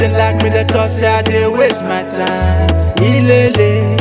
They like me, they talk say I dey waste my time. Ilele,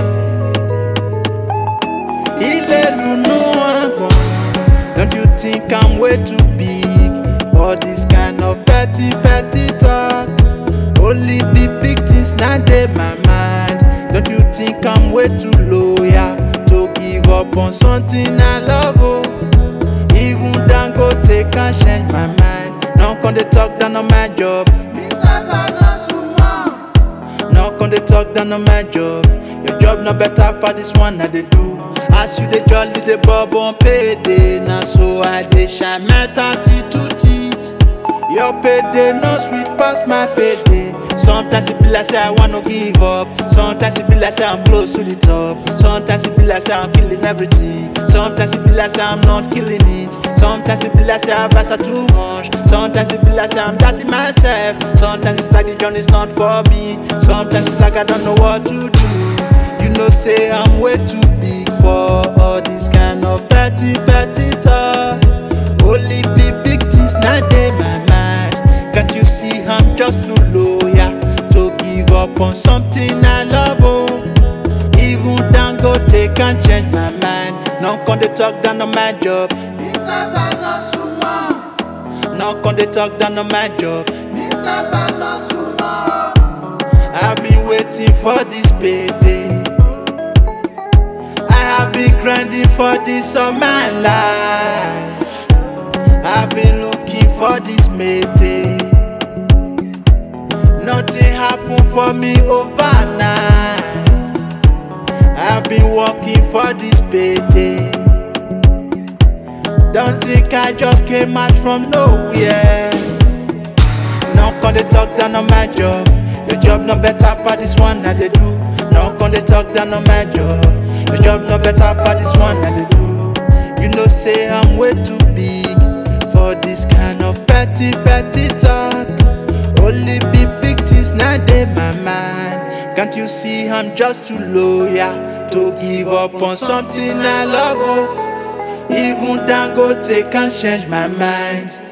ilelu no agbon. Don't you think I'm way too big? All this kind of petty, petty talk. Only be big things now dey my mind. Don't you think I'm way too loyal to give up on something I love? Oh, even Dangote can change my mind. Now come they talk down on my job. Me sef I no sumo. Now come they talk down on my job. Your job no better for this one I dey do. As you dey jolly dey bob on payday, na so I dey shine my thirty two teeth. Your payday no sweet pass my payday. Sometimes it be like say I wanna give up. Sometimes it be like say I'm close to the top. Sometimes it be like say I'm killing everything. Sometimes it be like say I'm not killing it. Sometimes it be like say I've asked too much. Sometimes it be like say I'm doubting myself. Sometimes it's like the journey's not for me. Sometimes it's like I don't know what to do. You know, say I'm way too big for all this kind of petty, petty talk. Only be big things now dey my mind. Can't you see I'm just too loyal to give up on something I love? Oh, even Dangote can change my mind. Now come they talk down on my job. Me sef I no sumo. Now come they talk down on my job. Me sef I no sumo. I've been waiting for this payday. I have been grinding for this all my life. I've been looking for this mayday. Nothing happened for me overnight. I've been working for this payday. Don't think I just came out from nowhere. Now come they talk down on my job. Your job no better for this one that they do. Now come they talk down on my job. Your job no better for this one that they do. You know say I'm way too big for this kind of petty petty talk. Only be big things now dey my mind. Can't you see I'm just too loyal to give up on something I love? Oh, even Dangote can change my mind.